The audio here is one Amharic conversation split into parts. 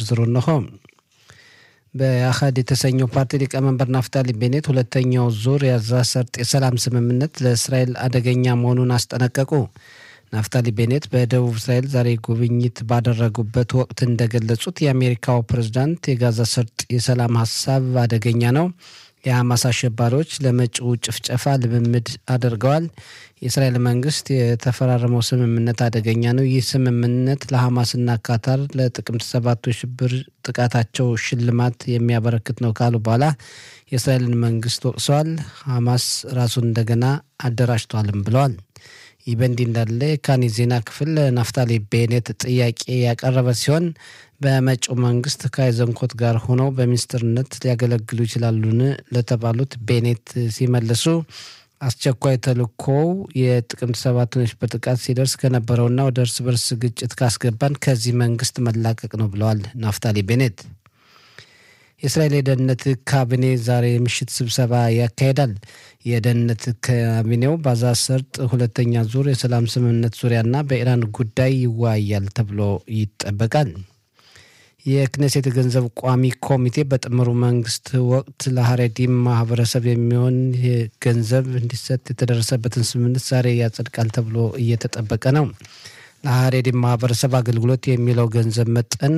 ዝርዝሩ እንሆ። በአህድ የተሰኘው ፓርቲ ሊቀመንበር ናፍታሊ ቤኔት ሁለተኛው ዙር የጋዛ ሰርጥ የሰላም ስምምነት ለእስራኤል አደገኛ መሆኑን አስጠነቀቁ። ናፍታሊ ቤኔት በደቡብ እስራኤል ዛሬ ጉብኝት ባደረጉበት ወቅት እንደገለጹት የአሜሪካው ፕሬዝዳንት የጋዛ ሰርጥ የሰላም ሀሳብ አደገኛ ነው፣ የሐማስ አሸባሪዎች ለመጪው ጭፍጨፋ ልምምድ አድርገዋል፣ የእስራኤል መንግስት የተፈራረመው ስምምነት አደገኛ ነው፣ ይህ ስምምነት ለሐማስና ካታር ለጥቅምት ሰባቱ የሽብር ጥቃታቸው ሽልማት የሚያበረክት ነው ካሉ በኋላ የእስራኤልን መንግስት ወቅሰዋል። ሐማስ ራሱን እንደገና አደራጅቷልም ብለዋል። ይህ በእንዲህ እንዳለ የካኒ ዜና ክፍል ናፍታሊ ቤኔት ጥያቄ ያቀረበ ሲሆን በመጪው መንግስት ከአይዘንኮት ጋር ሆነው በሚኒስትርነት ሊያገለግሉ ይችላሉን ለተባሉት ቤኔት ሲመልሱ አስቸኳይ ተልእኮው የጥቅምት ሰባቱን የሽብር ጥቃት ሲደርስ ከነበረውና ወደ እርስ በርስ ግጭት ካስገባን ከዚህ መንግስት መላቀቅ ነው ብለዋል ናፍታሊ ቤኔት። የእስራኤል የደህንነት ካቢኔ ዛሬ ምሽት ስብሰባ ያካሂዳል። የደህንነት ካቢኔው በጋዛ ሰርጥ ሁለተኛ ዙር የሰላም ስምምነት ዙሪያና በኢራን ጉዳይ ይወያያል ተብሎ ይጠበቃል። የክኔሴት የገንዘብ ቋሚ ኮሚቴ በጥምሩ መንግስት ወቅት ለሀሬዲም ማህበረሰብ የሚሆን ገንዘብ እንዲሰጥ የተደረሰበትን ስምምነት ዛሬ ያጸድቃል ተብሎ እየተጠበቀ ነው። ለሀሬዲም ማህበረሰብ አገልግሎት የሚለው ገንዘብ መጠን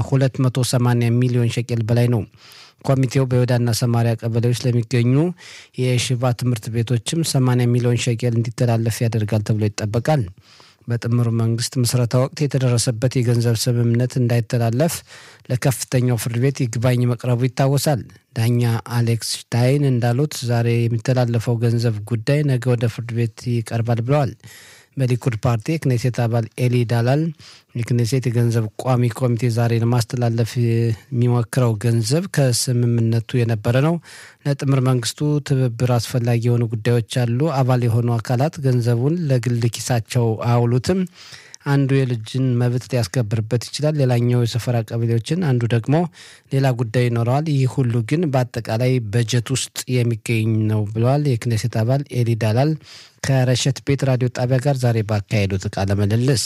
ከ280 ሚሊዮን ሸቄል በላይ ነው። ኮሚቴው በይሁዳና ሰማሪያ ቀበሌዎች ለሚገኙ የሽባ ትምህርት ቤቶችም 80 ሚሊዮን ሸቄል እንዲተላለፍ ያደርጋል ተብሎ ይጠበቃል። በጥምሩ መንግስት ምስረታ ወቅት የተደረሰበት የገንዘብ ስምምነት እንዳይተላለፍ ለከፍተኛው ፍርድ ቤት ይግባኝ መቅረቡ ይታወሳል። ዳኛ አሌክስ ሽታይን እንዳሉት ዛሬ የሚተላለፈው ገንዘብ ጉዳይ ነገ ወደ ፍርድ ቤት ይቀርባል ብለዋል። በሊኩድ ፓርቲ የክኔሴት አባል ኤሊ ዳላል የክኔሴት የገንዘብ ቋሚ ኮሚቴ ዛሬ ለማስተላለፍ የሚሞክረው ገንዘብ ከስምምነቱ የነበረ ነው። ለጥምር መንግስቱ ትብብር አስፈላጊ የሆኑ ጉዳዮች አሉ። አባል የሆኑ አካላት ገንዘቡን ለግል ኪሳቸው አያውሉትም። አንዱ የልጅን መብት ሊያስከብርበት ይችላል፣ ሌላኛው የሰፈራ ቀበሌዎችን፣ አንዱ ደግሞ ሌላ ጉዳይ ይኖረዋል። ይህ ሁሉ ግን በአጠቃላይ በጀት ውስጥ የሚገኝ ነው ብለዋል የክኔሴት አባል ኤሊ ዳላል ከረሸት ቤት ራዲዮ ጣቢያ ጋር ዛሬ ባካሄዱት ቃለ ምልልስ።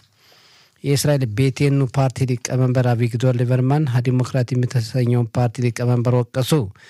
የእስራኤል ቤቴኑ ፓርቲ ሊቀመንበር አቪግዶር ሊበርማን ዲሞክራቲም የተሰኘውን ፓርቲ ሊቀመንበር ወቀሱ።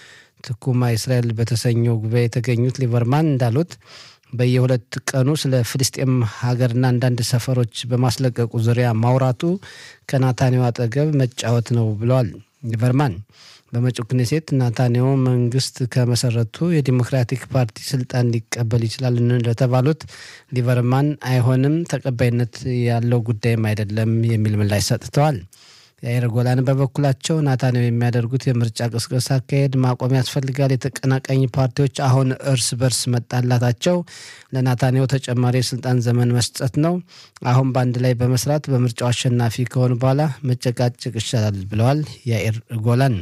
ትኩማ እስራኤል በተሰኘው ጉባኤ የተገኙት ሊበርማን እንዳሉት በየሁለት ቀኑ ስለ ፍልስጤም ሀገርና አንዳንድ ሰፈሮች በማስለቀቁ ዙሪያ ማውራቱ ከናታንያሁ አጠገብ መጫወት ነው ብለዋል ሊበርማን። በመጪው ክኔሴት ናታንያሁ መንግስት ከመሰረቱ የዲሞክራቲክ ፓርቲ ስልጣን ሊቀበል ይችላል ለተባሉት ሊበርማን አይሆንም፣ ተቀባይነት ያለው ጉዳይም አይደለም የሚል ምላሽ ሰጥተዋል። የአይር ጎላን በበኩላቸው ናታንያሁ የሚያደርጉት የምርጫ ቅስቀሳ አካሄድ ማቆም ያስፈልጋል። የተቀናቃኝ ፓርቲዎች አሁን እርስ በርስ መጣላታቸው ለናታንያሁ ተጨማሪ የስልጣን ዘመን መስጠት ነው። አሁን በአንድ ላይ በመስራት በምርጫው አሸናፊ ከሆኑ በኋላ መጨቃጨቅ ይሻላል ብለዋል የአይር ጎላን።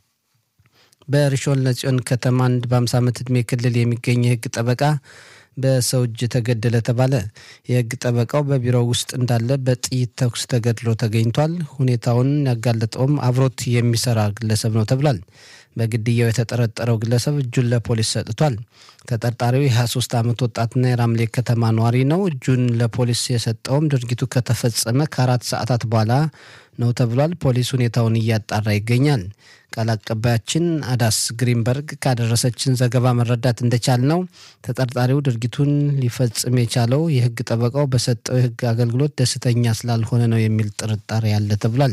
በሪሾን ለጽዮን ከተማ አንድ በ50 ዓመት ዕድሜ ክልል የሚገኝ የህግ ጠበቃ በሰው እጅ ተገደለ ተባለ። የህግ ጠበቃው በቢሮው ውስጥ እንዳለ በጥይት ተኩስ ተገድሎ ተገኝቷል። ሁኔታውን ያጋለጠውም አብሮት የሚሰራ ግለሰብ ነው ተብሏል። በግድያው የተጠረጠረው ግለሰብ እጁን ለፖሊስ ሰጥቷል። ተጠርጣሪው የ23 ዓመት ወጣትና የራምሌ ከተማ ነዋሪ ነው። እጁን ለፖሊስ የሰጠውም ድርጊቱ ከተፈጸመ ከአራት ሰዓታት በኋላ ነው ተብሏል። ፖሊስ ሁኔታውን እያጣራ ይገኛል። ቃል አቀባያችን አዳስ ግሪንበርግ ካደረሰችን ዘገባ መረዳት እንደቻል ነው ተጠርጣሪው ድርጊቱን ሊፈጽም የቻለው የህግ ጠበቃው በሰጠው የህግ አገልግሎት ደስተኛ ስላልሆነ ነው የሚል ጥርጣሬ ያለ ተብሏል።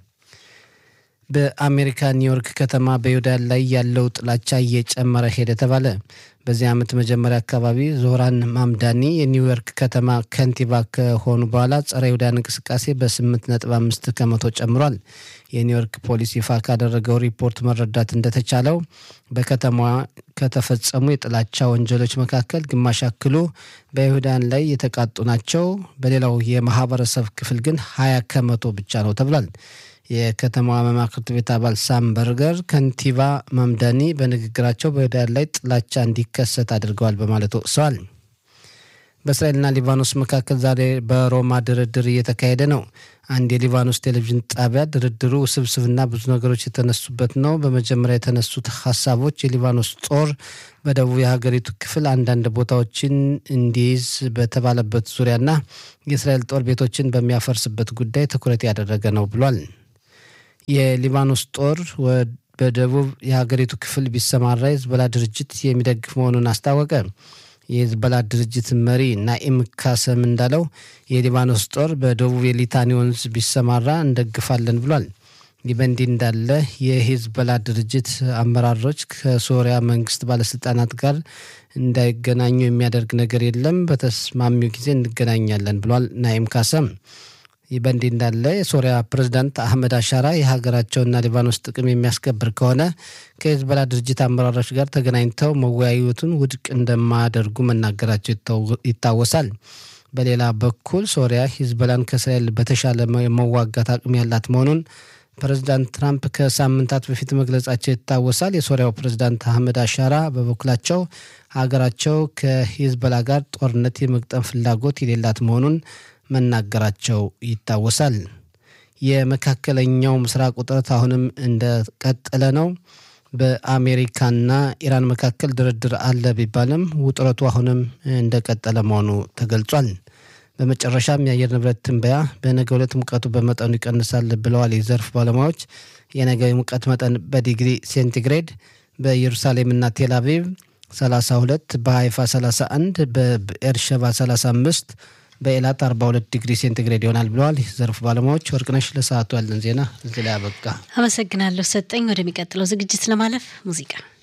በአሜሪካ ኒውዮርክ ከተማ በይሁዳ ላይ ያለው ጥላቻ እየጨመረ ሄደ ተባለ። በዚህ ዓመት መጀመሪያ አካባቢ ዞህራን ማምዳኒ የኒውዮርክ ከተማ ከንቲባ ከሆኑ በኋላ ጸረ ይሁዳን እንቅስቃሴ በ8.5 ከመቶ ጨምሯል። የኒውዮርክ ፖሊስ ይፋ ካደረገው ሪፖርት መረዳት እንደተቻለው በከተማዋ ከተፈጸሙ የጥላቻ ወንጀሎች መካከል ግማሽ ያክሉ በይሁዳን ላይ የተቃጡ ናቸው። በሌላው የማህበረሰብ ክፍል ግን 20 ከመቶ ብቻ ነው ተብሏል። የከተማዋ መማክርት ቤት አባል ሳም በርገር ከንቲባ ማምዳኒ በንግግራቸው በይሁዳን ላይ ጥላቻ እንዲከሰት አድርገዋል በማለት ወቅሰዋል። በእስራኤልና ሊባኖስ መካከል ዛሬ በሮማ ድርድር እየተካሄደ ነው። አንድ የሊባኖስ ቴሌቪዥን ጣቢያ ድርድሩ ውስብስብና ብዙ ነገሮች የተነሱበት ነው። በመጀመሪያ የተነሱት ሀሳቦች የሊባኖስ ጦር በደቡብ የሀገሪቱ ክፍል አንዳንድ ቦታዎችን እንዲይዝ በተባለበት ዙሪያና የእስራኤል ጦር ቤቶችን በሚያፈርስበት ጉዳይ ትኩረት ያደረገ ነው ብሏል። የሊባኖስ ጦር በደቡብ የሀገሪቱ ክፍል ቢሰማራ የሂዝቦላ ድርጅት የሚደግፍ መሆኑን አስታወቀ። የሂዝቦላ ድርጅት መሪ ናኢም ካሰም እንዳለው የሊባኖስ ጦር በደቡብ የሊታኒ ወንዝ ቢሰማራ እንደግፋለን ብሏል። ይህ በእንዲህ እንዳለ የሂዝቦላ ድርጅት አመራሮች ከሶሪያ መንግስት ባለስልጣናት ጋር እንዳይገናኙ የሚያደርግ ነገር የለም፣ በተስማሚው ጊዜ እንገናኛለን ብሏል ናኢም ካሰም። ይህ በእንዲህ እንዳለ የሶሪያ ፕሬዝዳንት አህመድ አሻራ የሀገራቸውና ሊባኖስ ጥቅም የሚያስከብር ከሆነ ከሂዝቦላ ድርጅት አመራሮች ጋር ተገናኝተው መወያዩቱን ውድቅ እንደማያደርጉ መናገራቸው ይታወሳል። በሌላ በኩል ሶሪያ ሂዝቦላን ከእስራኤል በተሻለ መዋጋት አቅም ያላት መሆኑን ፕሬዚዳንት ትራምፕ ከሳምንታት በፊት መግለጻቸው ይታወሳል። የሶሪያው ፕሬዚዳንት አህመድ አሻራ በበኩላቸው ሀገራቸው ከሂዝቦላ ጋር ጦርነት የመግጠም ፍላጎት የሌላት መሆኑን መናገራቸው ይታወሳል። የመካከለኛው ምስራቅ ውጥረት አሁንም እንደቀጠለ ነው። በአሜሪካና ኢራን መካከል ድርድር አለ ቢባልም ውጥረቱ አሁንም እንደቀጠለ መሆኑ ተገልጿል። በመጨረሻም የአየር ንብረት ትንበያ በነገ ዕለት ሙቀቱ በመጠኑ ይቀንሳል ብለዋል የዘርፍ ባለሙያዎች። የነገ ሙቀት መጠን በዲግሪ ሴንቲግሬድ በኢየሩሳሌምና ቴል አቪቭ 32፣ በሃይፋ 31፣ በኤርሸባ 35 በኤላት 42 ዲግሪ ሴንቲግሬድ ይሆናል ብለዋል ዘርፍ ባለሙያዎች። ወርቅነሽ ለሰዓቱ ያለን ዜና እዚህ ላይ አበቃ። አመሰግናለሁ ሰጠኝ። ወደሚቀጥለው ዝግጅት ለማለፍ ሙዚቃ